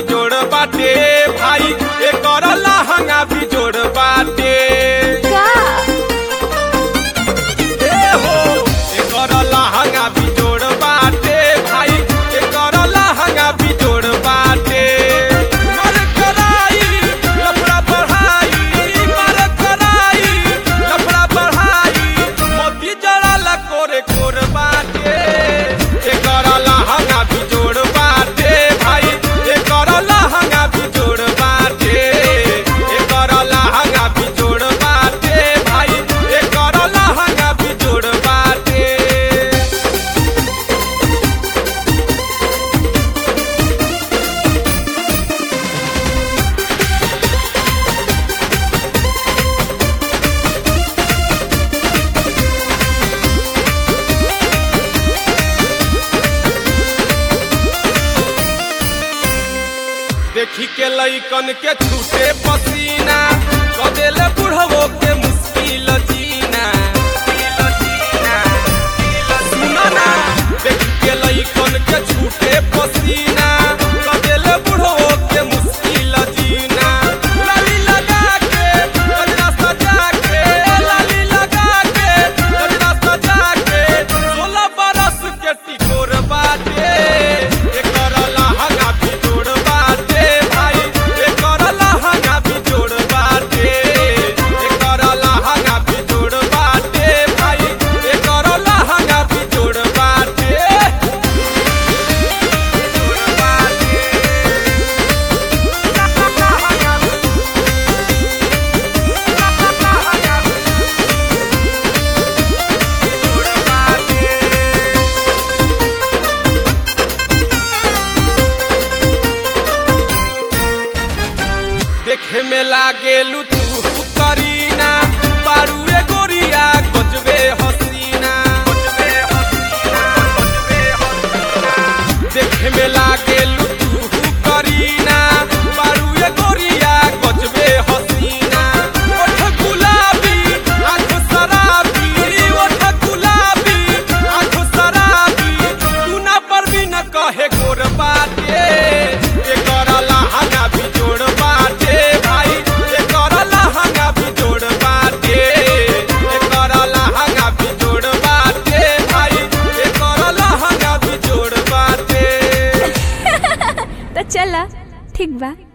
जोड़ बाटे भाई एकर लहंगा भी जोड़ बाटे का ए हो एकर लहंगा भी जोड़ बाटे भाई एकर लहंगा भी जोड़ बाटे मर कराई लफड़ा बढ़ाई मर कराई लफड़ा बढ़ाई मोती जड़ाला कोरे कोर बाटे एकर लहंगा भी जोड़ बाटे भाई एकर लहंगा भी जोड़ बाटे एकर लहंगा भी जोड़ बाटे भाई एकर लहंगा भी जोड़ बाटे देखी के लइकन के छूटे पसीना कदेले बुढ़वो के मुश्किल जीना सुनो ना देखी के लइकन के छूटे पसीना कदेले बुढ़वो के मुश्किल जीना लाली लगा के गजरा सजा के लाली लगा के गजरा सजा के सोलह बरस के टिकोर बाटे एकर लहंगा भी जोड़ बाटे भाई एकर लहंगा भी जोड़ बाटे एकर लहंगा भी जोड़ बाटे भाई एकर लहंगा भी जोड़ बाटे जोड़ बाटे जोड़ बाटे देखे में लागेलू तू करीना बारूए गोरिया गजबे हसीना देखे में लागेलू तू करीना बारूए गोरिया गजबे हसीना ओठ गुलाबी आंख शराबी ओठ गुलाबी आंख शराबी तू ना पर भी न कहे गोर बाटे एकर लहंगा भी जोड़ बाटे भाई एकर लहंगा भी जोड़ बाटे एकर लहंगा भी जोड़ बाटे भाई एकर लहंगा भी जोड़ बाटे तो चला ठीक बा